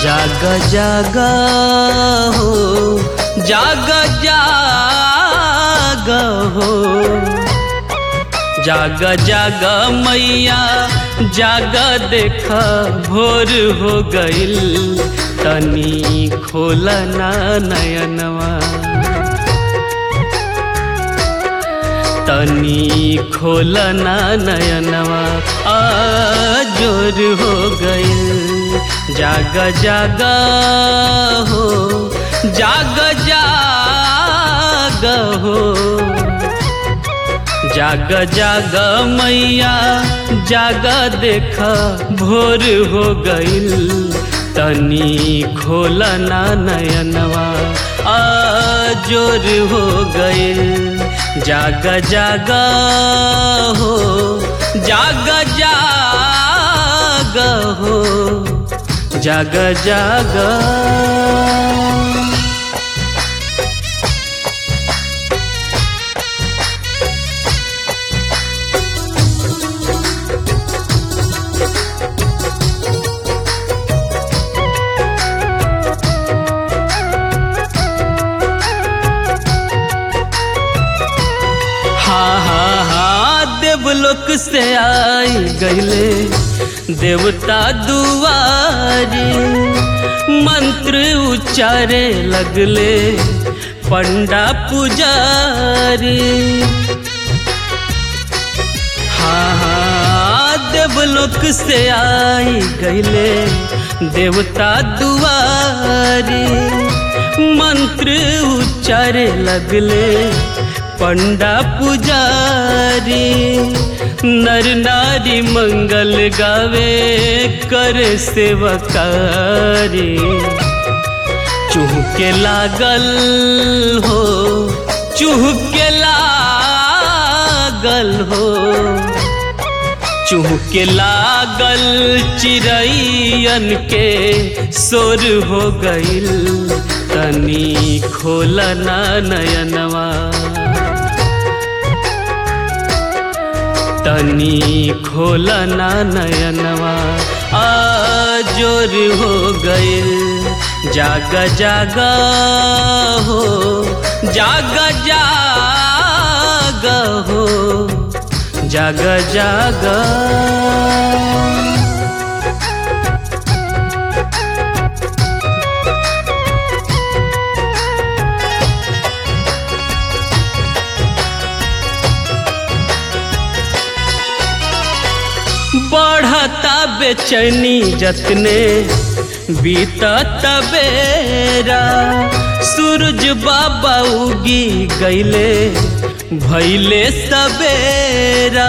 जाग जाग हो जाग जाग हो जाग जाग मैया जाग देख भोर हो गइल तनी खोलना नयनवा तनी खोलना नयनवा आ जोर हो गइल जाग जाग हो जाग जाग हो जाग जाग मैया जाग देख भोर हो गइल तनी खोलना नयनवा आ जोर हो गइल जाग जाग हो जाग जाग हो जाग जाग हा हा हा देवलोक से आई गईले देवता दुआरी मंत्र उच्चारे लगले पंडा पुजारी हा हा देवलोक से आई गईले देवता दुआरी मंत्र उच्चारे लगले पंडा पुजारी नर नारी मंगल गावे कर सेवकारी चूहके लागल हो चूहके लागल हो चूहके लागल चिड़ैयन के सोर हो गइल तनी खोलना नयनवा तनी खोलना नयनवा आ जोर हो गइल जाग जाग हो जाग जाग हो जाग जाग बढ़ता बेचैनी जतने बीतत बेरा सूरज बाबा उगी गईले भैले सबेरा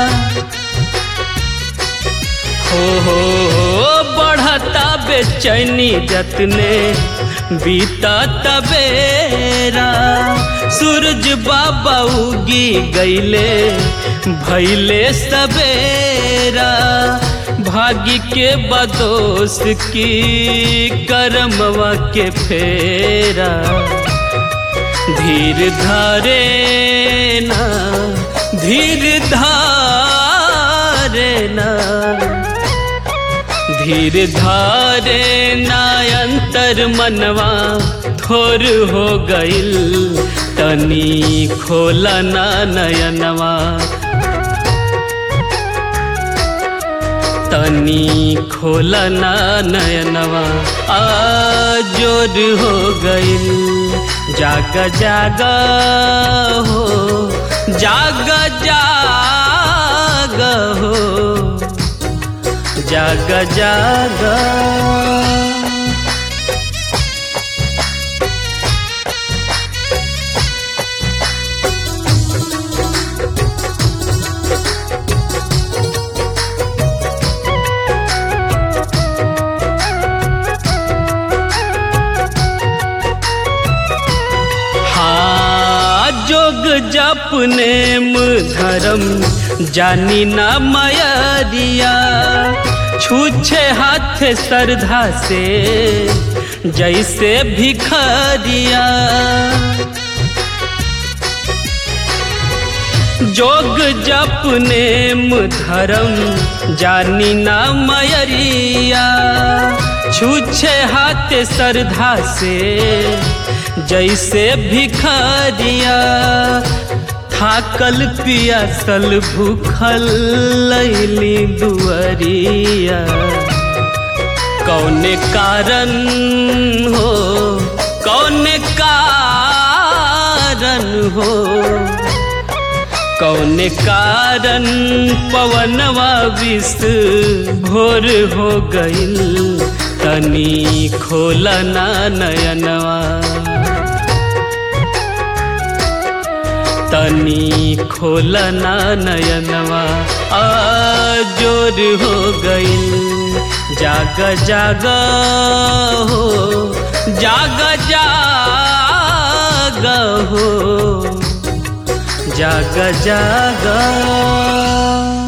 हो हो हो बढ़ता बेचैनी जतने बीतत बेरा सूरज बाबा उगी गईले भैले सबेरा भाग्य के बदोस की करमवा के फेरा धीर धारे ना धीर धारे ना धीर धारे ना अंतर मनवा थोर हो गइल तनी खोलना नयनवा तनी खोलना नयनवा आ जोर हो गइल जाग जाग हो जाग जाग हो जाग जाग हाँ जोग जप नेम धर्म जानी ना मयरिया छूछे हाथ श्रद्धा से जैसे भिखरिया जोग जप नेम धर्म जानी ना मयरिया छूछे हाथ श्रद्धा से जैसे भिखारिया थाकल पियासल भूखल लैली दुअरिया कौने कारण हो कौने कारण हो कौने कारण पवनवा विष भोर हो गईल तनी खोलना नयनवा तनी खोलना नयनवा जोर हो गईल जाग जाग हो जाग जाग हो जाग जाग